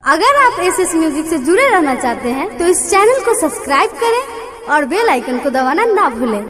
अगर आप S S music से जुड़े रहना चाहते हैं तो इस चैनल को सब्सक्राइब करें और बेल आइकन को दबाना ना भूलें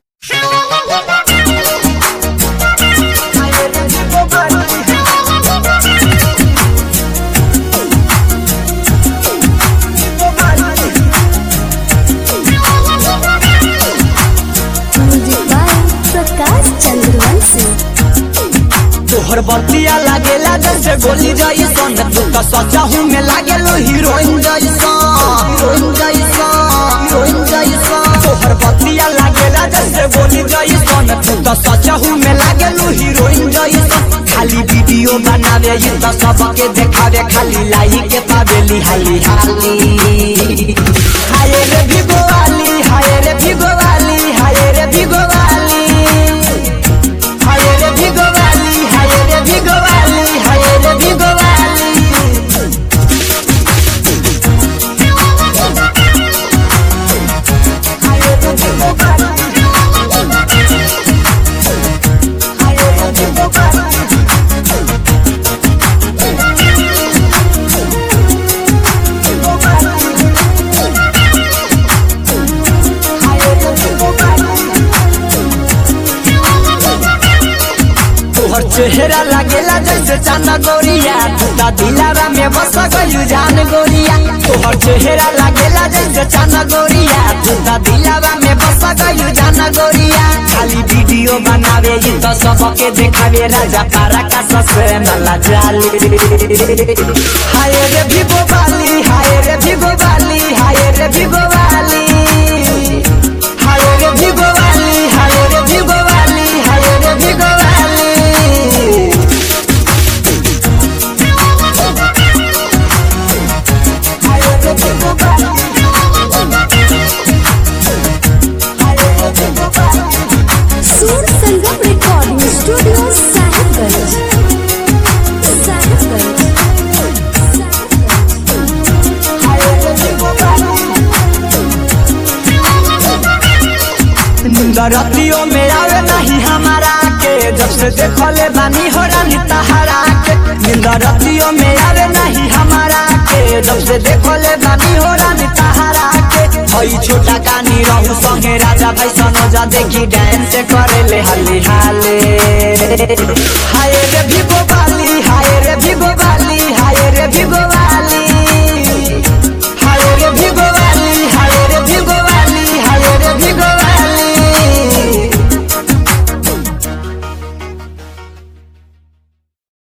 म्यूजिक बाय प्रकाश चंद्रवंशी तोहर बतिया लागेला जैसे गोली जैसन तू तो सचा हूँ में लागेलो हीरोइन जैसन हीरोइन जैसन हीरोइन जैसन तोहर बतिया लागेला जैसे गोली जैसन तू तो सचा हूँ में लागेलो हीरोइन जैसन खाली वीडियो बनावे ये तो सबके देखावे खाली लाई के पावेली हाली हाली हाय रे भिगो वाली हाय रे भिगो वाली हाय रे भिगो वाली हाय रे भिगो वाली हाय रे भिगो वाली हाय रे भिगो वाली तोहर चेहरा लागेला जैसे चांदा गोरिया टूटा दिलारा में बस गयू जान गोरिया तोहर चेहरा लागेला जैसे चांदा गोरिया टूटा दिलारा में बस गयू जान गोरिया खाली वीडियो बनावे ये तो सबके देखावे राजा पारा का ससे नला जाली हाय रे भिगो वाली हाय रे भिगो वाली हाय रे भिगो वाली हाय रे भिगो वाली हाय रे भिगो वाली हाय रे भिगो वाली सूर संगम रिकॉर्डिंग स्टूडियो साहिबगंज साहिबगंज रतियों में आवे नहीं हमारा के जब से देखले बानी हो रानी तहारा के नींद रतियों में आवे नहीं हमारा के जब से देखले बानी हो रानी तहारा के हई छोटा कानी रहू संगे राजा भाई सनोजा देखी डांस करे ले हली हाले हाय रे भिगो बाली